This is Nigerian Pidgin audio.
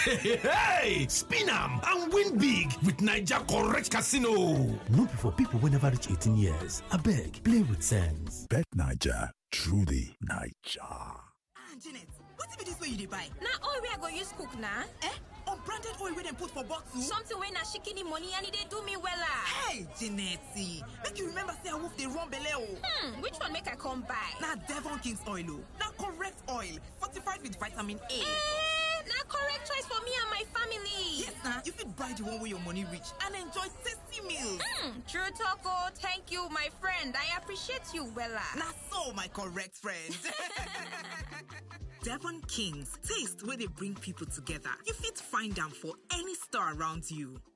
hey, spin am and win big with Naija correct casino. No be for people wey never reach 18 years. Abeg, play with sense. Bet Naija, truly Naija. ah janet wetin be dis wey you dey buy na oil wey i go use cook na eh unbranded oil wey dem put for bottle something wey na shikini money and e dey do me wella hey janet make you remember say awoof dey run belle o hmm which one make i come buy na devon king's oil o na correct oil fortified with vitamin a eh na correct choice for me and my family yes na you fit buy the one wey your money reach and enjoy tasty meals hmm true talk o thank you my friend i appreciate you wella na so my correct friend Devon Kings, taste where they bring people together. You fit find them for any store around you.